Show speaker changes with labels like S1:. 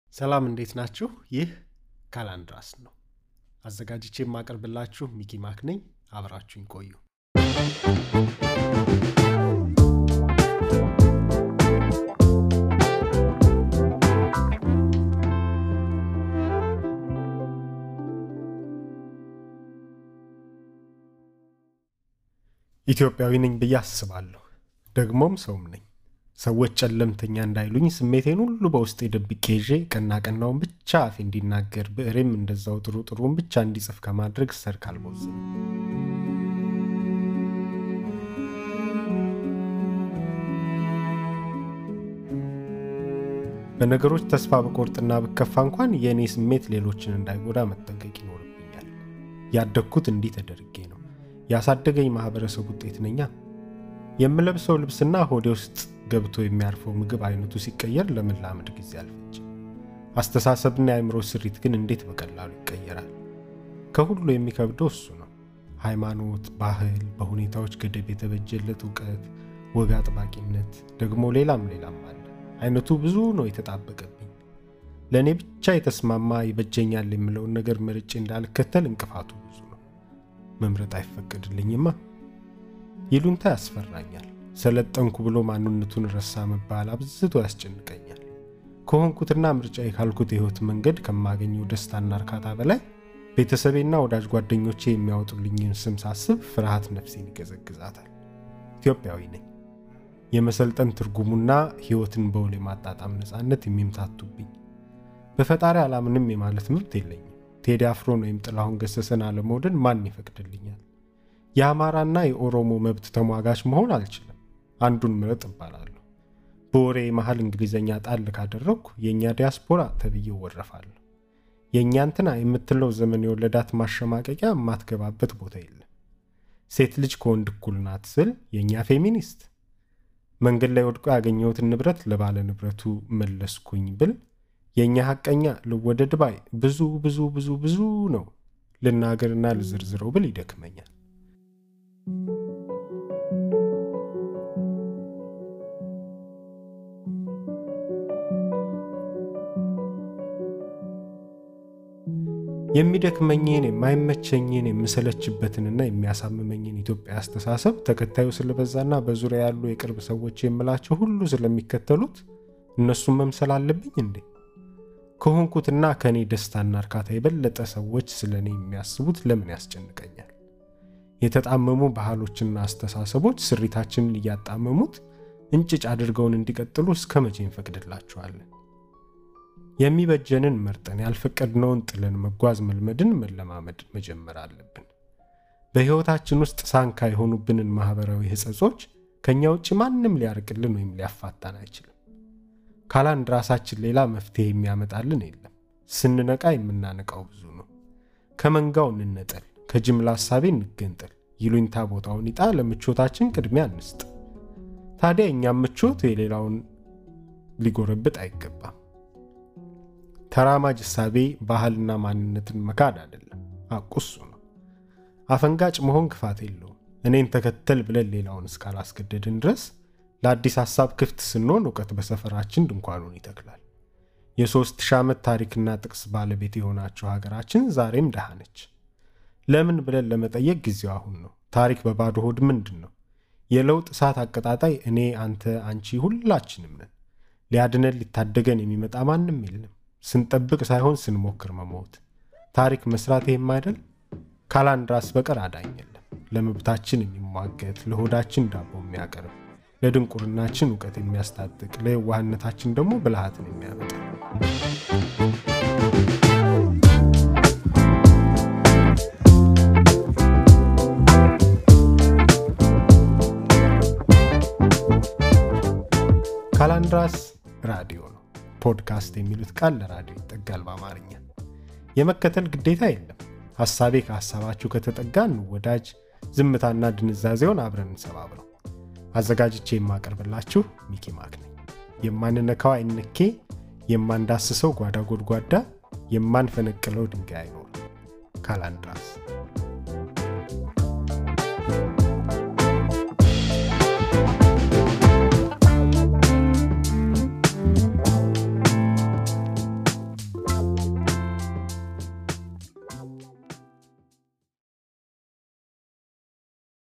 S1: ሰላም እንዴት ናችሁ? ይህ ካላንድራስ ነው። አዘጋጅቼ የማቀርብላችሁ ሚኪ ማክ ነኝ። አብራችሁኝ ቆዩ። ኢትዮጵያዊ ነኝ ብዬ አስባለሁ። ደግሞም ሰውም ነኝ። ሰዎች ጨለምተኛ እንዳይሉኝ ስሜቴን ሁሉ በውስጤ ደብቄ ይዤ ቀና ቀናውን ብቻ አፌ እንዲናገር ብዕሬም እንደዛው ጥሩ ጥሩን ብቻ እንዲጽፍ ከማድረግ ሰርክ አልቦዝንም። በነገሮች ተስፋ በቆርጥና ብከፋ እንኳን የእኔ ስሜት ሌሎችን እንዳይጎዳ መጠንቀቅ ይኖርብኛል። ያደግኩት እንዲህ ተደርጌ ነው። ያሳደገኝ ማህበረሰብ ውጤት ነኛ። የምለብሰው ልብስና ሆዴ ውስጥ ገብቶ የሚያርፈው ምግብ አይነቱ ሲቀየር ለመላመድ ጊዜ አልፈጅ። አስተሳሰብና የአእምሮ ስሪት ግን እንዴት በቀላሉ ይቀየራል። ከሁሉ የሚከብደው እሱ ነው። ሃይማኖት፣ ባህል፣ በሁኔታዎች ገደብ የተበጀለት እውቀት፣ ወግ አጥባቂነት፣ ደግሞ ሌላም ሌላም አለ። አይነቱ ብዙ ነው የተጣበቀብኝ። ለእኔ ብቻ የተስማማ ይበጀኛል የምለውን ነገር መርጬ እንዳልከተል እንቅፋቱ ብዙ ነው። መምረጥ አይፈቀድልኝማ። ይሉንታ ያስፈራኛል። ሰለጠንኩ ብሎ ማንነቱን ረሳ መባል አብዝቶ ያስጨንቀኛል። ከሆንኩትና ምርጫዬ ካልኩት የህይወት መንገድ ከማገኘው ደስታና እርካታ በላይ ቤተሰቤና ወዳጅ ጓደኞቼ የሚያወጡልኝን ስም ሳስብ ፍርሃት ነፍሴን ይገዘግዛታል። ኢትዮጵያዊ ነኝ። የመሰልጠን ትርጉሙና ህይወትን በውል የማጣጣም ነፃነት የሚምታቱብኝ በፈጣሪ አላምንም የማለት መብት የለኝም። ቴዲ አፍሮን ወይም ጥላሁን ገሰሰን አለመውደድ ማን ይፈቅድልኛል? የአማራና የኦሮሞ መብት ተሟጋች መሆን አልችልም። አንዱን ምረጥ እባላለሁ። በወሬ መሀል እንግሊዘኛ ጣል ካደረግኩ የእኛ ዲያስፖራ ተብዬ ወረፋለሁ። የእኛ እንትና የምትለው ዘመን የወለዳት ማሸማቀቂያ የማትገባበት ቦታ የለም። ሴት ልጅ ከወንድ እኩል ናት ስል የእኛ ፌሚኒስት መንገድ ላይ ወድቆ ያገኘሁትን ንብረት ለባለ ንብረቱ መለስኩኝ ብል የእኛ ሐቀኛ ልወደድ ባይ ብዙ ብዙ ብዙ ብዙ ነው። ልናገርና ልዝርዝረው ብል ይደክመኛል። የሚደክመኝን የማይመቸኝን የምሰለችበትንና የሚያሳምመኝን ኢትዮጵያ አስተሳሰብ ተከታዩ ስለበዛና በዙሪያ ያሉ የቅርብ ሰዎች የምላቸው ሁሉ ስለሚከተሉት እነሱን መምሰል አለብኝ እንዴ? ከሆንኩትና ከእኔ ደስታና እርካታ የበለጠ ሰዎች ስለ እኔ የሚያስቡት ለምን ያስጨንቀኛል? የተጣመሙ ባህሎችና አስተሳሰቦች ስሪታችንን እያጣመሙት እንጭጭ አድርገውን እንዲቀጥሉ እስከ መቼ እንፈቅድላቸዋለን? የሚበጀንን መርጠን ያልፈቀድነውን ጥለን መጓዝ መልመድን መለማመድ መጀመር አለብን። በሕይወታችን ውስጥ ሳንካ የሆኑብንን ማኅበራዊ ሕጸጾች ከእኛ ውጭ ማንም ሊያርቅልን ወይም ሊያፋታን አይችልም። ካላንድ ራሳችን ሌላ መፍትሄ የሚያመጣልን የለም። ስንነቃ የምናነቃው ብዙ ነው። ከመንጋው እንነጠል፣ ከጅምላ ሐሳቤ እንገንጠል፣ ይሉኝታ ቦታውን ይጣ፣ ለምቾታችን ቅድሚያ እንስጥ። ታዲያ እኛም ምቾት የሌላውን ሊጎረብጥ አይገባም። ተራማጅ እሳቤ ባህልና ማንነትን መካድ አይደለም፣ አቁሱ ነው። አፈንጋጭ መሆን ክፋት የለውም። እኔን ተከተል ብለን ሌላውን እስካላስገደድን ድረስ ለአዲስ ሐሳብ ክፍት ስንሆን እውቀት በሰፈራችን ድንኳኑን ይተክላል። የሦስት ሺህ ዓመት ታሪክና ጥቅስ ባለቤት የሆናቸው ሀገራችን ዛሬም ድሃ ነች። ለምን ብለን ለመጠየቅ ጊዜው አሁን ነው። ታሪክ በባዶ ሆድ ምንድን ነው? የለውጥ እሳት አቀጣጣይ እኔ፣ አንተ፣ አንቺ ሁላችንም ነን። ሊያድነን ሊታደገን የሚመጣ ማንም የለም። ስንጠብቅ ሳይሆን ስንሞክር መሞት ታሪክ መስራት ይህም አይደል? ካላንድራስ በቀር አዳኝ የለም። ለመብታችን የሚሟገት ለሆዳችን ዳቦ የሚያቀርብ ለድንቁርናችን እውቀት የሚያስታጥቅ ለየዋህነታችን ደግሞ ብልሃትን የሚያመጣ ካላንድራስ ራዲዮ ነው። ፖድካስት የሚሉት ቃል ለራዲዮ ይጠጋል በአማርኛ። የመከተል ግዴታ የለም። ሐሳቤ ከሐሳባችሁ ከተጠጋ እንወዳጅ፣ ዝምታና ድንዛዜውን አብረን እንሰባብረው። አዘጋጅቼ የማቀርብላችሁ ሚኪ ማክ ነኝ። የማንነካው አይነኬ፣ የማንዳስሰው ጓዳ ጎድጓዳ፣ የማንፈነቅለው ድንጋይ አይኖርም። ካላንድራስ